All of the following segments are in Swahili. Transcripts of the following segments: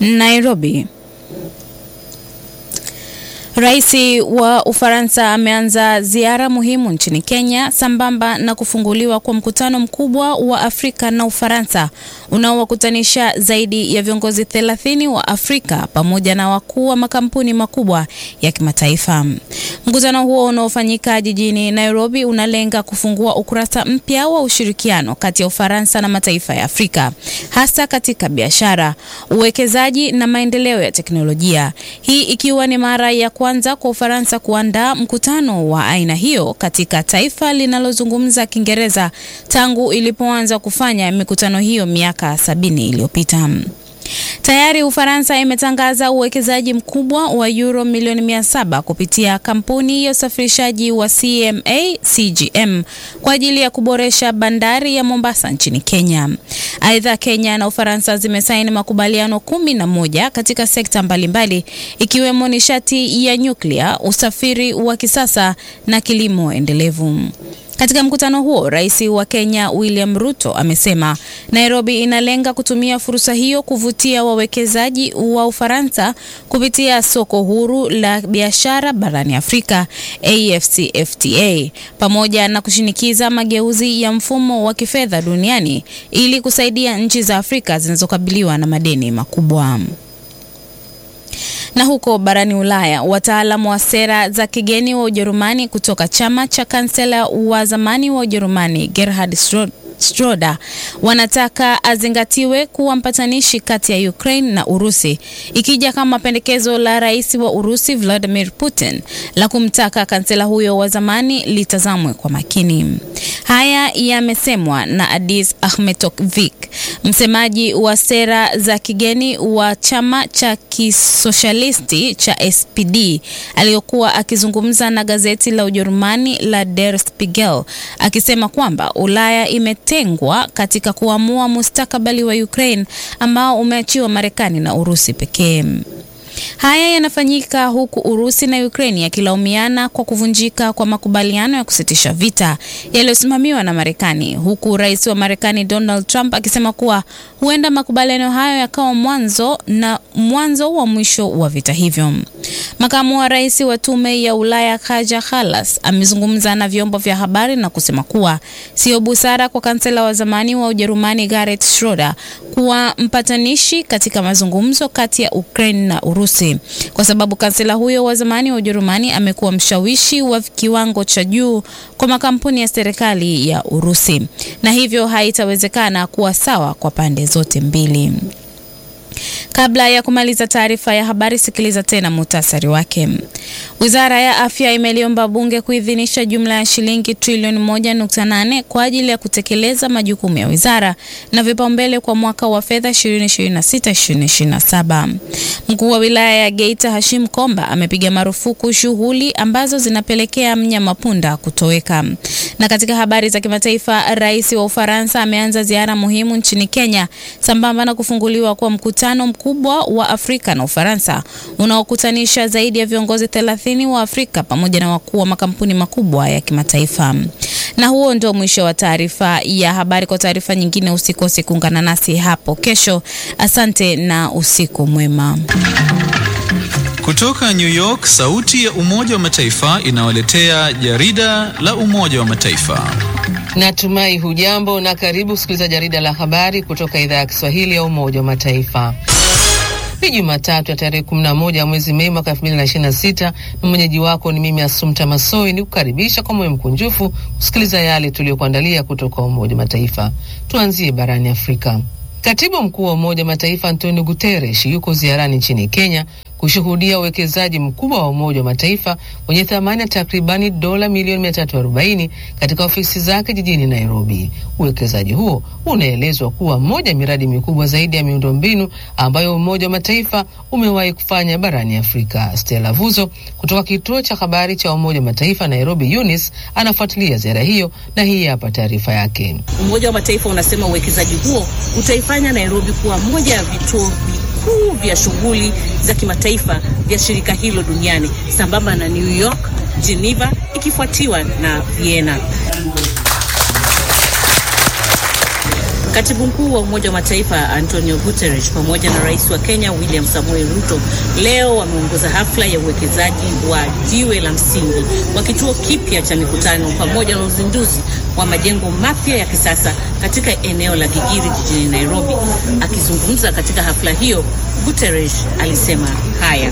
Nairobi. Rais wa Ufaransa ameanza ziara muhimu nchini Kenya sambamba na kufunguliwa kwa mkutano mkubwa wa Afrika na Ufaransa unaowakutanisha zaidi ya viongozi 30 wa Afrika pamoja na wakuu wa makampuni makubwa ya kimataifa. Mkutano huo unaofanyika jijini Nairobi unalenga kufungua ukurasa mpya wa ushirikiano kati ya Ufaransa na mataifa ya Afrika, hasa katika biashara, uwekezaji na maendeleo ya teknolojia. Hii ikiwa ni mara ya kwanza kwa Ufaransa kuandaa mkutano wa aina hiyo katika taifa linalozungumza Kiingereza tangu ilipoanza kufanya mikutano hiyo miaka sabini iliyopita. Tayari Ufaransa imetangaza uwekezaji mkubwa wa euro milioni mia saba kupitia kampuni ya usafirishaji wa CMA CGM kwa ajili ya kuboresha bandari ya Mombasa nchini Kenya. Aidha, Kenya na Ufaransa zimesaini makubaliano kumi na moja katika sekta mbalimbali ikiwemo nishati ya nyuklia, usafiri wa kisasa na kilimo endelevu. Katika mkutano huo, Rais wa Kenya William Ruto amesema Nairobi inalenga kutumia fursa hiyo kuvutia wawekezaji wa Ufaransa kupitia soko huru la biashara barani Afrika AfCFTA pamoja na kushinikiza mageuzi ya mfumo wa kifedha duniani ili kusaidia nchi za Afrika zinazokabiliwa na madeni makubwa. Na huko barani Ulaya, wataalamu wa sera za kigeni wa Ujerumani kutoka chama cha kansela wa zamani wa Ujerumani Gerhard Schroder wanataka azingatiwe kuwa mpatanishi kati ya Ukraine na Urusi, ikija kama pendekezo la rais wa Urusi Vladimir Putin la kumtaka kansela huyo wa zamani litazamwe kwa makini. Haya yamesemwa na Adis Ahmetovic, msemaji wa sera za kigeni wa chama cha kisoshalisti cha SPD, aliyokuwa akizungumza na gazeti la Ujerumani la Der Spiegel, akisema kwamba Ulaya imetengwa katika kuamua mustakabali wa Ukraine ambao umeachiwa Marekani na Urusi pekee. Haya yanafanyika huku Urusi na Ukraine yakilaumiana kwa kuvunjika kwa makubaliano ya kusitisha vita yaliyosimamiwa na Marekani, huku rais wa Marekani Donald Trump akisema kuwa huenda makubaliano hayo yakawa mwanzo na mwanzo wa mwisho wa vita hivyo. Makamu wa rais wa tume ya Ulaya Kaja Kallas amezungumza na vyombo vya habari na kusema kuwa sio busara kwa kansela wa zamani wa Ujerumani Gerhard Schroder kuwa mpatanishi katika mazungumzo kati ya Ukraine na Urusi kwa sababu kansela huyo wa zamani wa Ujerumani amekuwa mshawishi wa kiwango cha juu kwa makampuni ya serikali ya Urusi na hivyo haitawezekana kuwa sawa kwa pande zote mbili. Kabla ya kumaliza taarifa ya habari, sikiliza tena muhtasari wake. Wizara ya Afya imeliomba bunge kuidhinisha jumla ya shilingi trilioni 1.8 kwa ajili ya kutekeleza majukumu ya wizara na vipaumbele kwa mwaka wa fedha 2026-2027. Mkuu wa wilaya ya Geita Hashim Komba amepiga marufuku shughuli ambazo zinapelekea mnyama punda kutoweka. Na katika habari za kimataifa, rais wa Ufaransa ameanza ziara muhimu nchini Kenya sambamba na kufunguliwa kwa mkutano mkubwa wa Afrika na Ufaransa unaokutanisha zaidi ya viongozi 30 wa Afrika pamoja na wakuu wa makampuni makubwa ya kimataifa. Na huo ndio mwisho wa taarifa ya habari. Kwa taarifa nyingine, usikose kuungana nasi hapo kesho. Asante na usiku mwema. Kutoka New York, sauti ya Umoja wa Mataifa inawaletea jarida la Umoja wa Mataifa. Natumai hujambo na karibu kusikiliza jarida la habari kutoka idhaa ya Kiswahili ya Umoja wa Mataifa. Ni Jumatatu ya tarehe 11 ya mwezi Mei mwaka 2026 na mwenyeji wako ni mimi Asumta Masoi, ni kukaribisha kwa moyo mkunjufu kusikiliza yale tuliyokuandalia kutoka Umoja wa Mataifa. Tuanzie barani Afrika. Katibu mkuu wa Umoja wa Mataifa Antonio Guterres yuko ziarani nchini Kenya kushuhudia uwekezaji mkubwa wa Umoja wa Mataifa wenye thamani ya takribani dola milioni 340 katika ofisi zake jijini Nairobi. Uwekezaji huo unaelezwa kuwa moja ya miradi mikubwa zaidi ya miundombinu ambayo Umoja wa Mataifa umewahi kufanya barani Afrika. Stella Vuzo kutoka kituo cha habari cha Umoja wa Mataifa Nairobi UNIS anafuatilia ziara hiyo na hii hapa taarifa yake. Umoja wa Mataifa unasema uwekezaji huo utaifanya Nairobi kuwa moja ya vituo vikuu vya shughuli za kimataifa vya shirika hilo duniani sambamba na New York, Geneva ikifuatiwa na Vienna. Katibu mkuu wa Umoja wa Mataifa Antonio Guterres pamoja na rais wa Kenya William Samoei Ruto leo wameongoza hafla ya uwekezaji wa jiwe la msingi wa kituo kipya cha mikutano pamoja na uzinduzi wa majengo mapya ya kisasa katika eneo la Gigiri jijini Nairobi. Akizungumza katika hafla hiyo, Guterres alisema haya: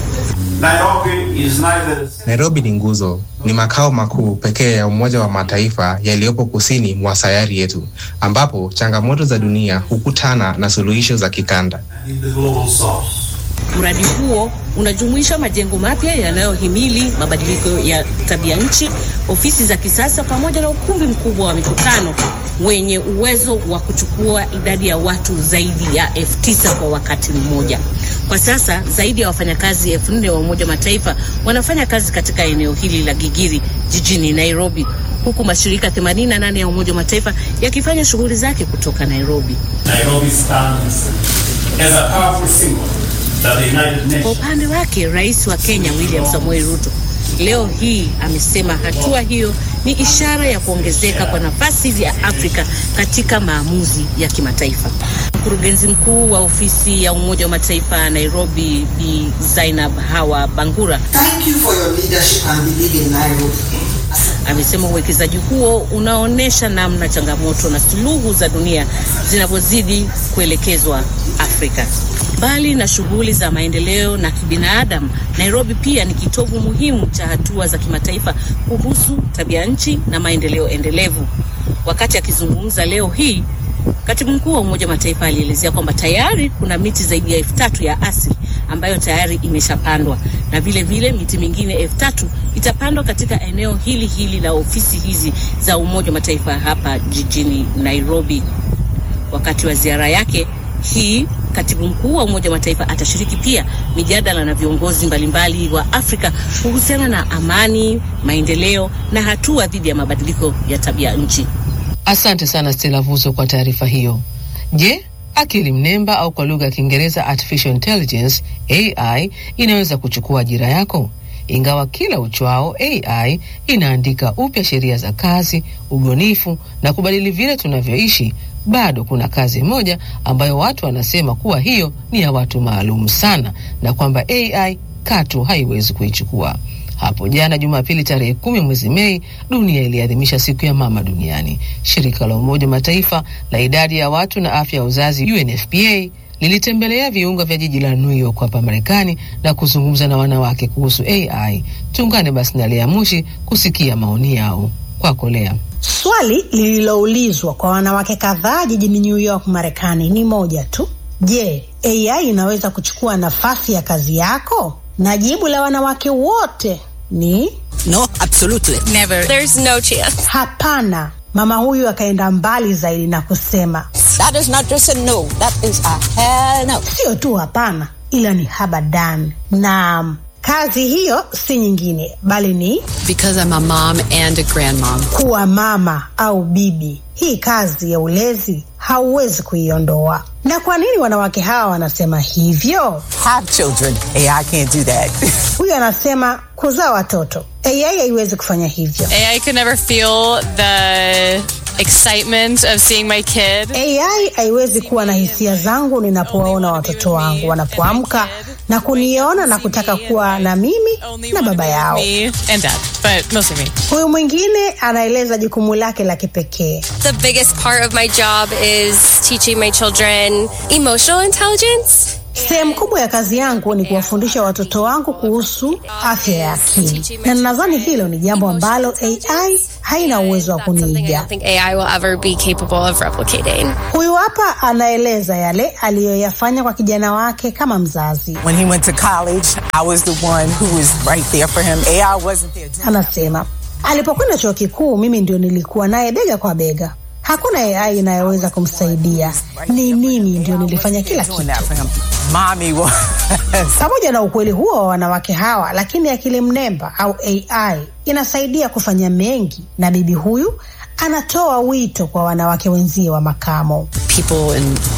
Nairobi is neither Nairobi ni nguzo, ni makao makuu pekee ya Umoja wa Mataifa yaliyopo kusini mwa sayari yetu, ambapo changamoto za dunia hukutana na suluhisho za kikanda. in the global south. Mradi huo unajumuisha majengo mapya yanayohimili mabadiliko ya tabia nchi, ofisi za kisasa pamoja na ukumbi mkubwa wa mikutano wenye uwezo wa kuchukua idadi ya watu zaidi ya elfu tisa kwa wakati mmoja. Kwa sasa zaidi ya wafanyakazi elfu nne wa Umoja wa Mataifa wanafanya kazi katika eneo hili la Gigiri jijini Nairobi, huku mashirika 88 ya Umoja wa Mataifa yakifanya shughuli zake kutoka Nairobi. Nairobi stands as a powerful symbol that the United Kwa Nations upande wake rais wa Kenya William Samoei Ruto leo hii amesema hatua hiyo ni ishara ya kuongezeka kwa nafasi ya Afrika katika maamuzi ya kimataifa. Mkurugenzi mkuu wa ofisi ya Umoja wa Mataifa Nairobi, Bi Zainab Hawa Bangura Thank you for your leadership and believe in Nairobi. amesema uwekezaji huo unaonyesha namna changamoto na suluhu za dunia zinavyozidi kuelekezwa Afrika. Mbali na shughuli za maendeleo na kibinadamu, Nairobi pia ni kitovu muhimu cha hatua za kimataifa kuhusu tabia nchi na maendeleo endelevu. Wakati akizungumza leo hii, katibu mkuu wa Umoja wa Mataifa alielezea kwamba tayari kuna miti zaidi ya elfu tatu ya asili ambayo tayari imeshapandwa na vile vile miti mingine elfu tatu itapandwa katika eneo hili hili la ofisi hizi za Umoja wa Mataifa hapa jijini Nairobi. Wakati wa ziara yake hii, katibu mkuu wa Umoja wa Mataifa atashiriki pia mijadala na viongozi mbalimbali wa Afrika kuhusiana na amani, maendeleo na hatua dhidi ya mabadiliko ya tabia nchi. Asante sana Stella Vuzo kwa taarifa hiyo. Je, akili mnemba au kwa lugha ya Kiingereza artificial intelligence AI inaweza kuchukua ajira yako? Ingawa kila uchwao AI inaandika upya sheria za kazi, ubunifu na kubadili vile tunavyoishi, bado kuna kazi moja ambayo watu wanasema kuwa hiyo ni ya watu maalum sana na kwamba AI katu haiwezi kuichukua. Hapo jana Jumapili tarehe kumi mwezi Mei, dunia iliadhimisha siku ya mama duniani. Shirika la Umoja wa Mataifa la idadi ya watu na afya ya uzazi UNFPA lilitembelea viunga vya jiji la New York hapa Marekani na kuzungumza na wanawake kuhusu AI. Tuungane basi na Lea Mushi kusikia maoni yao. Kwako Lea. Swali lililoulizwa kwa wanawake kadhaa jijini New York, Marekani ni moja tu. Je, AI inaweza kuchukua nafasi ya kazi yako? Na jibu la wanawake wote ni No, absolutely. Never. There's no chance. hapana. Mama huyu akaenda mbali zaidi na kusema That is not just a no. That is a hell no. sio tu hapana, ila ni habadan. Naam, kazi hiyo si nyingine bali ni Because I'm a mom and a grandmom. kuwa mama au bibi. Hii kazi ya ulezi hauwezi kuiondoa. Na kwa nini wanawake hawa wanasema hivyo? Have children. AI can't do that. Huyu anasema kuzaa watoto, AI haiwezi kufanya hivyo. I could never feel the excitement of seeing my kid. AI haiwezi kuwa na hisia zangu ninapowaona watoto wangu wanapoamka na kuniona na kutaka kuwa na mimi na baba yao. Me and dad, but mostly me. Huyu mwingine anaeleza jukumu lake la kipekee. The biggest part of my job is teaching my children emotional intelligence. Sehemu kubwa ya kazi yangu ni kuwafundisha watoto wangu kuhusu afya ya akili, na nadhani hilo ni jambo ambalo AI haina uwezo wa Something I kuniiga. don't think AI will ever be capable of replicating. Huyu hapa anaeleza yale aliyoyafanya kwa kijana wake kama mzazi. when he went to college, I was the one who was right there for him. AI wasn't there. Anasema alipokwenda chuo kikuu, mimi ndio nilikuwa naye bega kwa bega. Hakuna AI inayoweza kumsaidia, ni mimi ndio nilifanya kila doing kitu. that for him. Mommy was. Pamoja na ukweli huo wa wanawake hawa, lakini akili mnemba au AI inasaidia kufanya mengi, na bibi huyu anatoa wito kwa wanawake wenzie wa makamo. People in my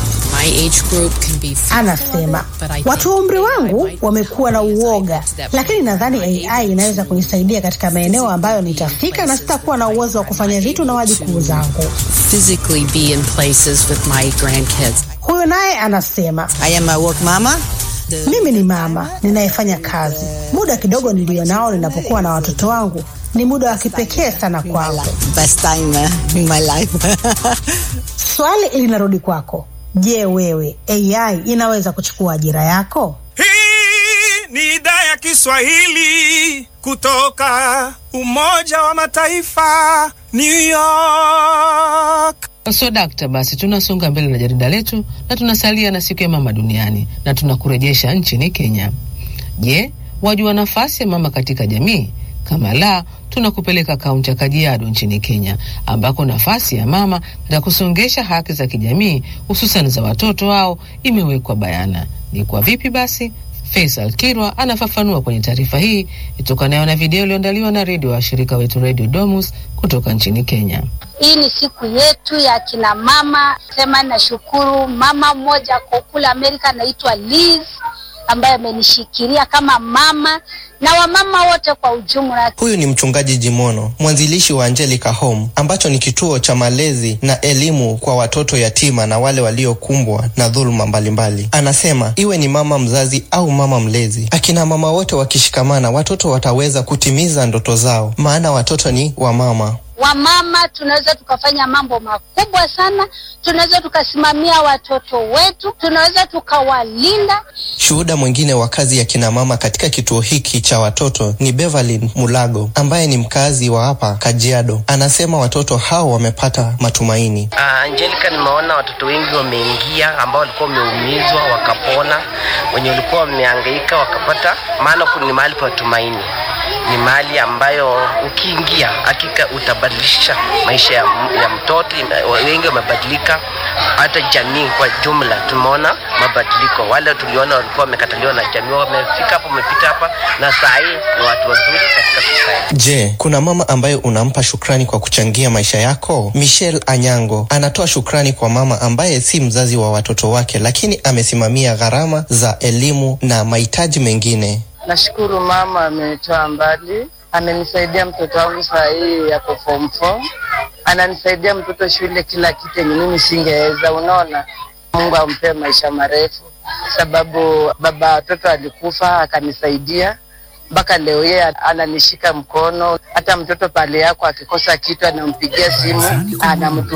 my age group can be Anasema watu wa umri wangu wamekuwa na uoga, lakini nadhani AI inaweza kunisaidia katika maeneo ambayo nitafika na sitakuwa na uwezo wa kufanya vitu na wajukuu zangu. physically be in places with my grandkids. Huyu naye anasema I am a work mama. mimi ni mama ninayefanya kazi. Muda kidogo nilio nao ninapokuwa na watoto wangu ni muda wa kipekee sana kwangu. Best time uh, in my life. Swali linarudi kwako. Je, wewe AI inaweza kuchukua ajira yako? ni idhaa ya Kiswahili kutoka Umoja wa Mataifa, New York. So dakta, basi tunasonga mbele na jarida letu na tunasalia na siku ya mama duniani na tunakurejesha nchini Kenya. Je, wajua nafasi ya mama katika jamii? Kama la, tunakupeleka kaunti ya Kajiado nchini Kenya, ambako nafasi ya mama katika kusongesha haki za kijamii hususan za watoto wao imewekwa bayana. Ni kwa vipi basi? Faisal Kirwa anafafanua kwenye taarifa hii itokanayo na video iliyoandaliwa na redio wa shirika wetu Radio Domus kutoka nchini Kenya. Hii ni siku yetu ya kina mama. Sema nashukuru mama mmoja kwa kule Amerika anaitwa Liz ambaye amenishikilia kama mama na wamama wote kwa ujumla. Huyu ni mchungaji Jimono, mwanzilishi wa Angelica Home ambacho ni kituo cha malezi na elimu kwa watoto yatima na wale waliokumbwa na dhuluma mbalimbali. Anasema iwe ni mama mzazi au mama mlezi, akina mama wote wakishikamana, watoto wataweza kutimiza ndoto zao, maana watoto ni wa mama. Wamama tunaweza tukafanya mambo makubwa sana, tunaweza tukasimamia watoto wetu, tunaweza tukawalinda. Shuhuda mwingine wa kazi ya kina mama katika kituo hiki cha watoto ni Beverly Mulago ambaye ni mkazi wa hapa Kajiado. Anasema watoto hao wamepata matumaini. Uh, Angelica, nimeona watoto wengi wameingia ambao walikuwa wameumizwa wakapona, wenye walikuwa wamehangaika wakapata, maana ni mahali pa tumaini ni mahali ambayo ukiingia hakika utabadilisha maisha ya, ya mtoto. Wengi wamebadilika, hata jamii kwa jumla tumeona mabadiliko. Wale tuliona walikuwa wamekataliwa na jamii wamefika hapa, wamepita hapa na saa hii ni watu wazuri katika society. Je, kuna mama ambaye unampa shukrani kwa kuchangia maisha yako? Michelle Anyango anatoa shukrani kwa mama ambaye si mzazi wa watoto wake, lakini amesimamia gharama za elimu na mahitaji mengine. Nashukuru mama amenitoa mbali, amenisaidia mtoto wangu saa hii yako form four, ananisaidia mtoto shule, kila kitu yenye mimi singeweza. Unaona, Mungu ampe maisha marefu, sababu baba watoto alikufa akanisaidia mpaka leo yeye ananishika mkono. Hata mtoto pale yako akikosa kitu anampigia simu anamtu